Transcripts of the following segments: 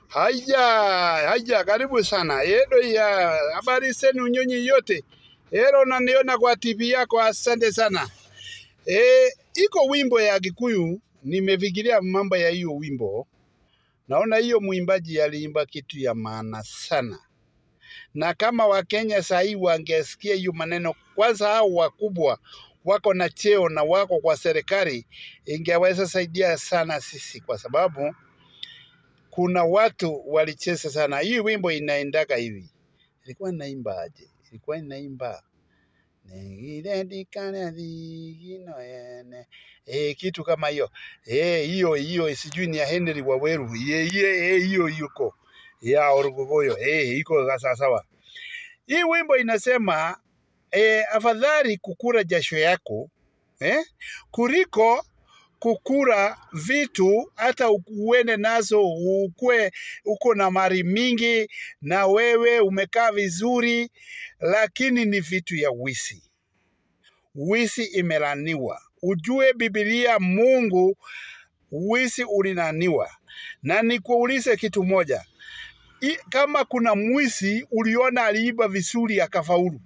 Haya, haya, karibu sana. Edo ya habari zenu nyinyi yote. Ero naniona kwa TV yako, asante sana. E, iko wimbo ya Kikuyu, nimefikiria mambo ya hiyo wimbo. Naona hiyo mwimbaji aliimba kitu ya maana sana, na kama Wakenya sahii wangesikia hiyo maneno, kwanza hao wakubwa wako na cheo na wako kwa serikali, ingeweza saidia sana sisi, kwa sababu kuna watu walicheza sana. Hii wimbo inaendaga hivi, ilikuwa inaimba aje? Ilikuwa inaimba nigirendikana thigino yene eh, kitu kama hiyo eh, hiyo hiyo sijui ni ya Henry Waweru eh, eh, eh, hiyo yuko ya Orugogoyo eh, iko sawa. Hii wimbo inasema eh, afadhali kukura jasho yako eh, kuliko kukura vitu hata uende nazo ukue uko na mali mingi na wewe umekaa vizuri, lakini ni vitu ya wisi. Wisi imelaniwa. Ujue Biblia, Mungu wisi ulinaniwa. Na nikuulize kitu moja, I, kama kuna mwizi uliona aliiba vizuri akafaulu,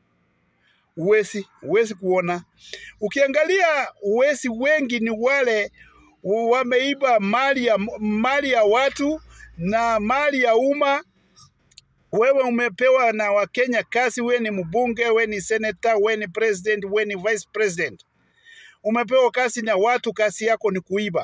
uwezi uwezi kuona. Ukiangalia wezi wengi ni wale wameiba mali ya, mali ya watu na mali ya umma. Wewe umepewa na Wakenya kazi, we ni mbunge, we ni senator, we ni president, we ni vice president, umepewa kazi na watu, kazi yako ni kuiba.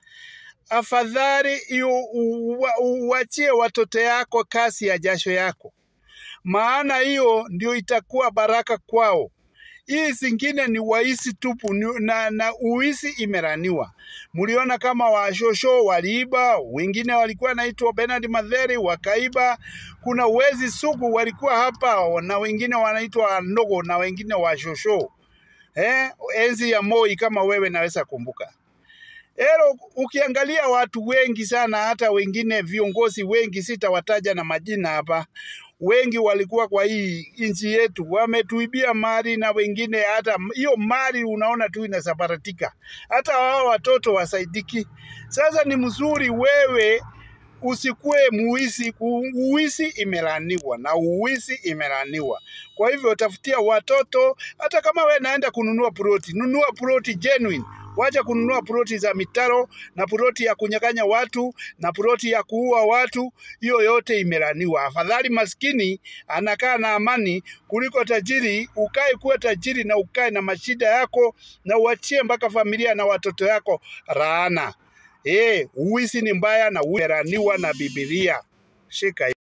Afadhali hiyo uwachie watoto yako kazi ya jasho yako, maana hiyo ndio itakuwa baraka kwao. Hii zingine ni waisi tupu ni- na, na uisi imeraniwa. Mliona kama washosho waliiba, wengine walikuwa naitwa Bernard Madheri wakaiba. Kuna wezi sugu walikuwa hapa na wengine wanaitwa ndogo na wengine washosho eh, enzi ya Moi kama wewe naweza kumbuka. Ero, ukiangalia watu wengi sana, hata wengine viongozi wengi, sitawataja na majina hapa, wengi walikuwa kwa hii nchi yetu wametuibia mali, na wengine hata hiyo mali unaona tu inasambaratika, hata wao watoto wasaidiki. Sasa ni mzuri wewe usikue muisi. Uisi imelaniwa na uisi imelaniwa. Kwa hivyo tafutia watoto, hata kama we naenda kununua ploti, nunua ploti genuine. Wacha kununua ploti za mitaro na ploti ya kunyang'anya watu na ploti ya kuua watu. Hiyo yote imelaniwa. Afadhali maskini anakaa na amani kuliko tajiri. Ukae kuwa tajiri na ukae na mashida yako na uachie mpaka familia na watoto yako raana. Eh, uwizi ni mbaya na umeraniwa na Biblia. Shika